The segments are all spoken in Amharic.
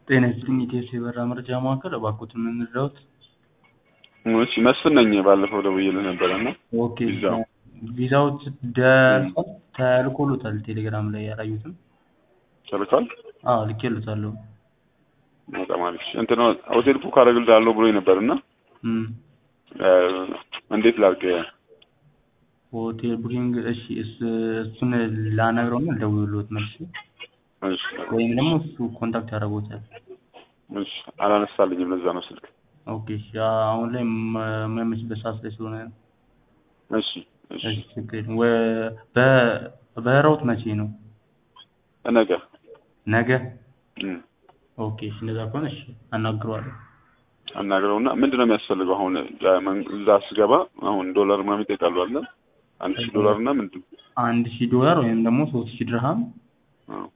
ጤና ይስጥልኝ ኢቴስ የበራ መረጃ ማዕከል እባክዎትን ምን ልርዳዎት? እሺ መስፍን ነኝ። ባለፈው ደውዬልህ ነበረ እና ኦኬ ቪዛው ቪዛው ደርሷል ተልኮሎታል ቴሌግራም ላይ ያላዩትም? ተልኳል። አዎ ልኬሎታለሁ። በጣም አሪፍ። እንትን ሆቴል ቡክ አደርግልሃለሁ ብሎኝ ነበር እና እም እ እንዴት ላድርግ? ሆቴል ቡኪንግ እሺ እስ- እሱን ላናግረውና ልደውልልዎት መልሼ እሺ ወይም ደግሞ እሱ ኮንታክት ያደርግዎታል። እሺ አላነሳልኝም። ለዛ ነው ስልክ። ኦኬ እሺ አሁን ላይ ማ- የማይመችበት ሰዓት ላይ ስለሆነ ነው። እሺ እሺ እሺ ችግር የለም። ወ- በ- በረራዎት መቼ ነው? ነገ ነገ? እም ኦኬ እሺ እንደዛ ከሆነ እሺ አናግረዋለሁ። አናግረውና ምንድን ነው የሚያስፈልገው አሁን ለመን- እዛ ስገባ አሁን ዶላር ምናምን ይጠይቃሉ አለ አንድ ሺህ ዶላር እና ምንድን አንድ ሺህ ዶላር ወይም ደግሞ ሶስት ሺህ ድርሃም አዎ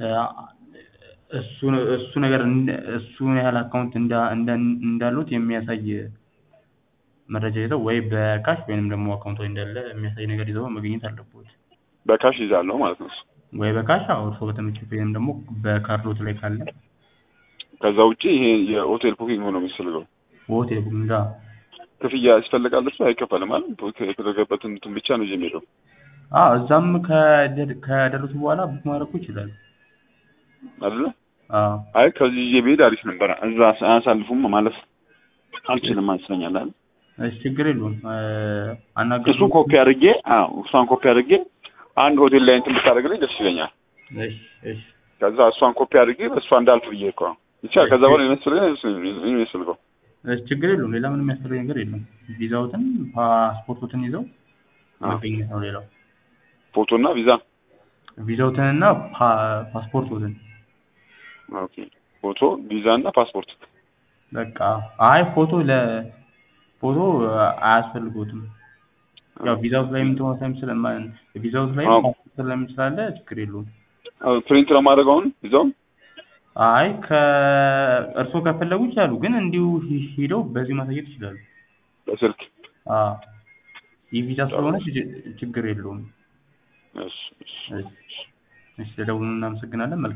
እሱ እሱ ነገር እንደ- እሱን ያህል አካውንት እንዳ እንደ- እንዳሉት የሚያሳይ መረጃ ይዘው ወይ በካሽ ወይንም ደግሞ አካውንት ላይ እንዳለ የሚያሳይ ነገር ይዘው መገኘት አለበት። በካሽ ይዛለሁ ማለት ነው። እሱ ወይ በካሽ አዎ እርስዎ በተመቸው ወይም ደግሞ በካርዶት ላይ ካለ ከዛ ውጪ ይሄ የሆቴል ቡኪንግ ነው የሚያስፈልገው። በሆቴል ቡኪንግ ጋር ክፍያ ያስፈልጋል። እሱ አይከፈልም አይደል? ቡክ የተደረገበትን እንትን ብቻ ነው ይዤ የምሄደው አዎ እዛም ከደ- ከደረሱ በኋላ ቡክ ማድረጉ ይችላል። አይደለ? አዎ አይ ከዚህ ይዤ ብሄድ አሪፍ ነበረ። እዛ አያሳልፉም ማለት አልችልም መስለኛል አይደል? እሺ ችግር የለውም አናገር እሱን ኮፒ አድርጌ አዎ እሷን ኮፒ አድርጌ አንድ ሆቴል ላይ እንትን ብታደርግልኝ ደስ ይለኛል። እሺ እሺ ከዛ እሷን ኮፒ አድርጌ በእሷ እንዳልፍ ብዬ እኮ ነው ብቻ ከዛ በኋላ የሚያስፈልገኝ ይመስለኛል የሚያስፈልገው እሺ ችግር የለውም። ሌላ ምንም የሚያስፈልግ ነገር የለም። ቪዛዎትን ፓስፖርቶትን ይዘው አዎ። መገኘት ነው ሌላው። ፎቶ እና ቪዛ ቪዛዎትንና ፓ- ፓስፖርቶትን ኦኬ ፎቶ ቪዛ እና ፓስፖርት በቃ አይ ፎቶ ለ ፎቶ አያስፈልጎትም። ያው ቪዛውት ላይ የምትሆን ስለማ ቪዛውት ላይ አዎ። ፓስፖርት ላይ ስላለ ችግር የለውም። ፕሪንት ለማድረግ አሁን ቪዛውን አይ ከእርስዎ ከፈለጉ ይችላሉ፣ ግን እንዲሁ ሂ- ሂደው በዚህ ማሳየት ይችላሉ። በስልክ አዎ የቪዛ ስለሆነ ችግ- ችግር የለውም። እሺ እሺ እሺ፣ ስለደውሉ እናመሰግናለን። መልካም